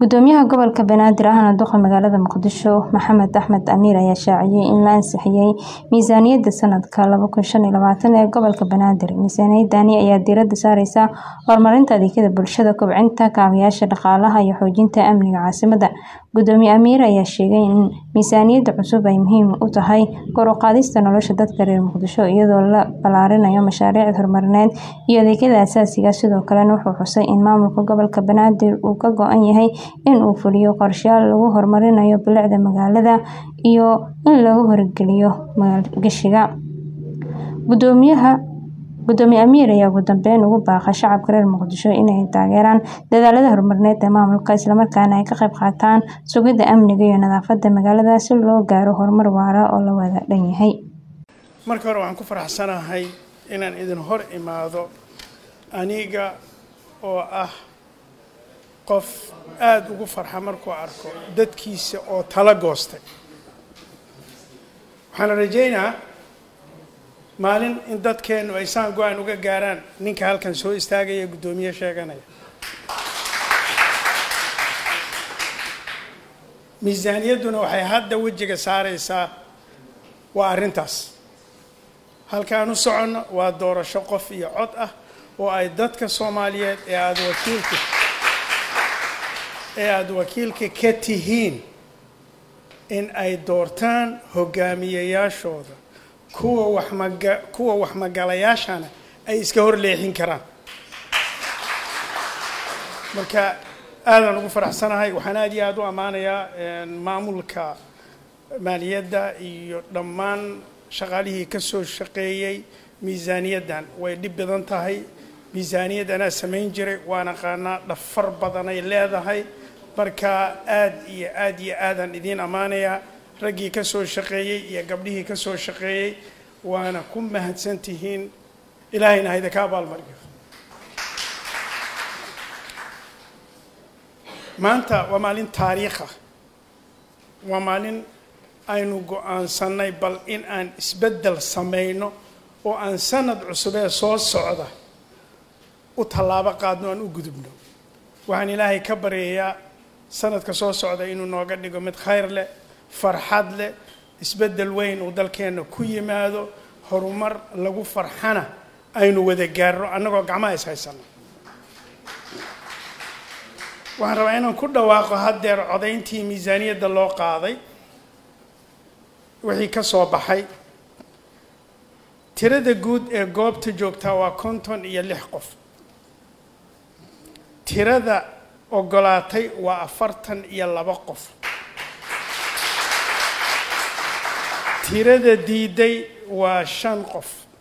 Gudoomiyaha gobolka Banaadir ahna duqa magaalada Muqdisho Maxamed Axmed Amiir ayaa shaaciyay in la ansixiyay miisaaniyadda sanadka laba kun shan iyo labaatan ee gobolka Banaadir. Miisaaniyaddani ayaa diiradda saareysa horumarinta adeegyada bulshada, kobcinta kaabayaasha dhaqaalaha iyo xoojinta amniga caasimadda. Gudoomiye Amiir ayaa sheegay in miisaaniyadda cusub ay muhiim u tahay kor u qaadista nolosha dadka reer Muqdisho iyadoo la ballaarinayo mashaariicda horumarineed iyo adeegyada aasaasiga ah. Sidoo kalena wuxuu xusay in maamulka gobolka Banaadir uu ka go'an yahay in uu fuliyo qorshayaal lagu horumarinayo bilicda magaalada iyo in la hirgeliyo maalgashiga. Gudoomiye Amiir ayaa ugu dambeyn ugu baaqay shacabka reer Muqdisho in ay taageeraan dadaallada horumarineed ee maamulka, isla markaana ay ka qayb qaataan sugidda amniga iyo nadaafadda magaalada si loo gaaro horumar waara oo la wada dhan yahay. marka hore waxaan ku faraxsanahay inaan idin hor imaado aniga oo ah qof aada ugu farxa markuu arko dadkiisa oo tala goostay waxaana rajaynaa maalin in dadkeennu ay saan go-aan uga gaaraan ninka halkan soo istaagaya guddoomiye sheeganaya miisaaniyadduna waxay hadda wejiga saareysaa waa arrintaas halkaan u soconno waa doorasho qof iyo cod ah oo ay dadka soomaaliyeed ee aada wakiilka ee aada wakiilka ka tihiin in ay doortaan hogaamiyayaashooda kuwa waxmaga kuwa waxmagalayaashana ay iska hor leexin karaan marka aadaan ugu faraxsanahay waxaan aada iyo aada u ammaanayaa maamulka maaliyadda iyo dhammaan shaqaalihii ka soo shaqeeyey miisaaniyaddan way dhib badan tahay miisaaniyad anaa samayn jiray waan aqaanaa dhafar badanay leedahay marka aada iyo aada iyo aadaan idiin ammaanayaa raggii ka soo shaqeeyey iyo gabdhihii ka soo shaqeeyey waana ku mahadsan tihiin ilaahayna hayda ka abaalmariyo maanta waa maalin taariikha waa maalin aynu go-aansanay bal in aan isbeddel samayno oo aan sanad cusubee soo socda u tallaabo qaadno aan u gudubno waxaan ilaahay ka baryayaa sanadka soo socda inuu nooga dhigo mid khayr leh farxad leh isbeddel weyn uu dalkeenna ku yimaado horumar lagu farxana aynu wada gaarno annagoo gacmaha is haysano waxaan rabaa inaan ku dhawaaqo haddeer codayntii miisaaniyadda loo qaaday wixii ka soo baxay tirada guud ee goobta joogtaa waa konton iyo lix qof tirada ogolaatay waa afartan iyo laba qof tirada diiday waa shan qof